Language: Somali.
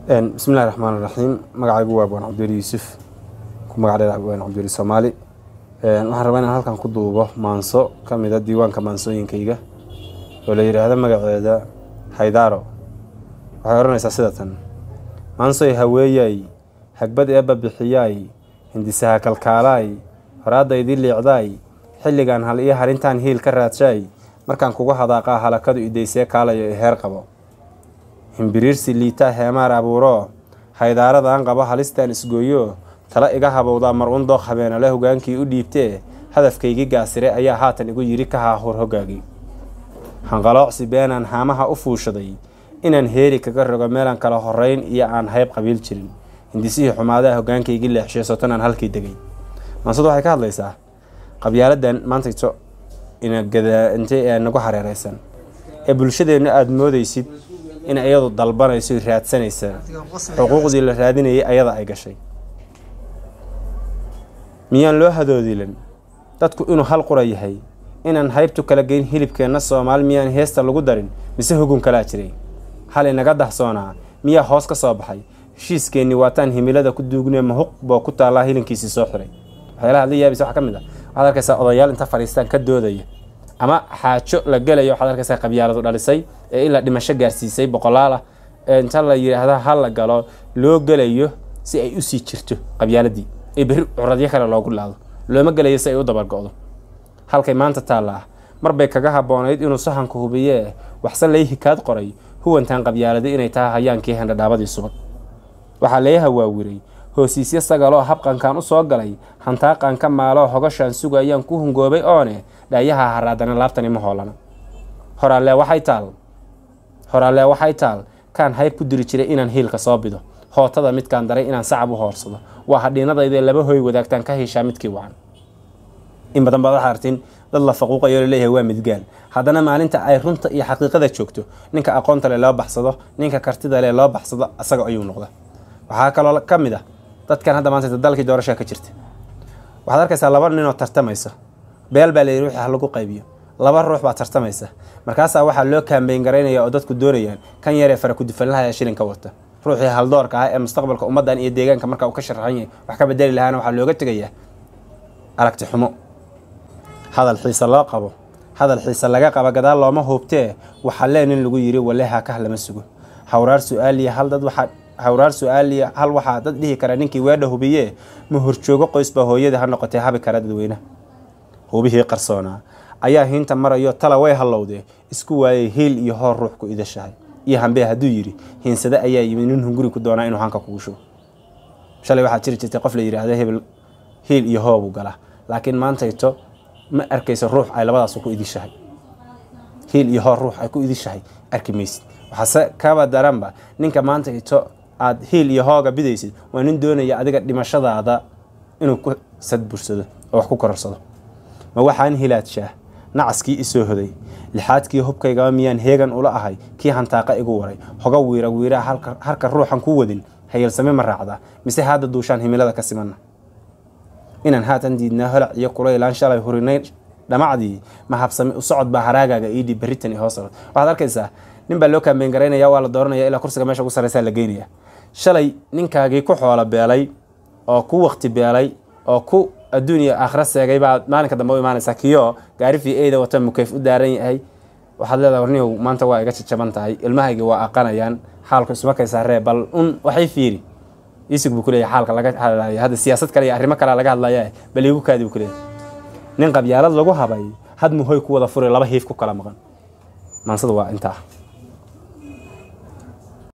bismillahi raxmaan raxiim magacaygu waa abwaan cabdiweli yuusuf ku magac dheer abwaan cabdiweli soomaali waxaan rabaa inaan halkan ku duubo maanso ka mida diiwaanka maansooyinkayga oo la yidhaahdo magaceeda haydaaro waxay odhanaysaa sida tan maansoy haweeyay hagbad eebba bixiyaay hindisaha kalkaalaay horaadaydii liicdaay xilligan hal iyo harintaan hiil ka raadshaay markaan kugu hadaaqaa halakadu idaysee kaalayo ee heer qabo himbiriirsi liitaa heemaar abuuro haydaaradan qabo halistaan isgooyo tala iga habowdaa mar un dooq habeenale hogaankii u dhiibtee hadafkaygii gaasire ayaa haatan igu yidhi ka haahur hogaagii hanqaloocsi beenaan haamaha u fuushaday inaan heeri kaga rogo meelaan kala horeyn iyo aan hayb qabiil jirin hindisihii xumaadaha hogaankaygii leexshay sotanaan halkii degay maansadu waxay ka hadlaysaa qabyaaladan maantayto inagadaintay ee nagu hareereysan ee bulshadeenna aada moodaysid in iyadu dalbanayso raadsanaysa xuquuqdii la raadinayay ayada ay gashay miyaan loo hadoodilan dadku inuu hal qura yahay inaan haybtu kala geyn hilibkeenna soomaali miyaan heesta lagu darin mise hugun kalaa jiray hal inaga dahsoonaa miyaa hoos ka soo baxay heshiiskeenni waataan himilada ku duugnee mahuq boo ku taallaa hilinkiisii soo xiray waxyaalaha adla yaabisa waxaa ka mid ah waxaad arkaysaa odayaal inta fadhiistaan ka doodaya ama xaajo la gelayo waxaad arkaysaa qabyaaladu dhalisay ee ilaa dhimasho gaarsiisay boqolaal ah ee inta la yidhaahda ha la galo loo gelayo si ay usii jirto qabyaaladii ee berri curadyo kale loogu laado looma gelayo si ay u dabargo-do halkay maanta taalla ah marbay kaga habboonayd inuu sahanku hubiyee waxse lay hikaad qoray huwantaan qabyaaladi inay tahay hayaankii hendhadhaabadii subag waxaa lee hawaawiray hoosiisyo sagaloo habqankan u soo galay hantaaqan ka maaloo hogashaan sugayaan ku hungoobay oone dhaayaha haraadana laabtani ma hoolana horaalee waxay taal horaalee waxay taal kaan hayb ku diri jiray inaan hiilka soo bido hootada midkaan daray inaan sacab u hoorsado waa hadhiinadaydee laba hoy wadaagtaan ka heshaa midkii wacan in badan baad waxaa artiin dad la faquuqayo laleeyahay waa midgaal haddana maalinta ay runta iyo xaqiiqada joogto ninka aqoonta le loo baxsado ninka kartida le loo baxsado asaga ayuu noqda waxaa kaloo ka mid ah dadkan hadda maanta dalkii doorashaa ka jirta waxaad arkaysaa laba ninoo tartamaysa beel baa layidhi wixii ha lagu qaybiyo laba ruux baa tartamaysa markaasaa waxaa loo kaambeyn garaynaya oo dadku doonayaan kan yaree fara kudufanlaha ee shilinka wata ruuxii haldoorka ah ee mustaqbalka ummaddan iyo deegaanka marka uu ka sharaxan yahay wax ka bedeli lahaana waxaa looga tegayaa aragti xumo hadal xiise loo qabo hadal xiise laga qaba gadaal looma huubtee waxaa lee nin lagu yidhi waleha kah lama sugo hawraar su-aaliya hal dad waxaa hawraar su-aaliya hal waxaa dad dhihi kara ninkii weedha hubiyee ma horjoogo qoysbaa hooyadii ha noqotee habi kara dadweynaha hubihii qarsoonaa ayaa hiinta marayo tala way hallowdee isku waayay hiil iyo hoor ruux ku idashahay iyo hambee hadduu yidhi hiinsade ayaa yimid nin hunguri ku doonaa inuu hanka kugu shubo shalay waxaa jiri jirtay qof la yidhaahdo hebel hiil iyo hoobuu galaa laakiin maantayto ma arkayso ruux ay labadaasu ku idishahay hiil iyo hoor ruux ay ku idishahay arki maysid waxaase kaba daranba ninka maantayto aada hiil iyo hooga bidaysid waa nin doonaya adiga dhimashadaada inuu ku sadbursado oo wax ku kororsado ma waxaan hilaadshaah nacaskii isoo hoday lixaadkii hubkaygaba miyaan heegan ula ahay kii hantaaqa igu waray hoga wiira wiiraa harka ruuxan ku wadin hayalsame ma raacdaa mise haadda duushaan himilada ka simanna inaan haatan diidnaa holac iyo kulaylaan shalay hurinay dhamacdii ma habsame u socod baa haraagaaga iidhi berritan i hoos waxaad arkaysaa nin baa loo kaambeyn garaynaya waa la dooranaya ilaa kursiga meesha ugu sarreysaa la geynaya shalay ninkaagii ku xoolo beelay oo ku waqti beelay oo ku adduun iyo aakhira seegay baa maalinka dambe u imaanaysaa kiyo gaari fi eyda wata mukeyf u daaran yahay waxaad leedahay warniyow maanta waa iga jajaban tahay ilmahaygi waa aqanayaan xaalku ismakaysaa ree bal un waxay fiiri iisig buu kuleeyahay xaalka laga hadlayo hadda siyaasad kale iyo arrimo kalea laga hadlaya bal iigu kaadi buu kuleeyahay nin qabyaalad lagu habay had muhoy ku wada furay laba hiif ku kala maqan maansada waa intaa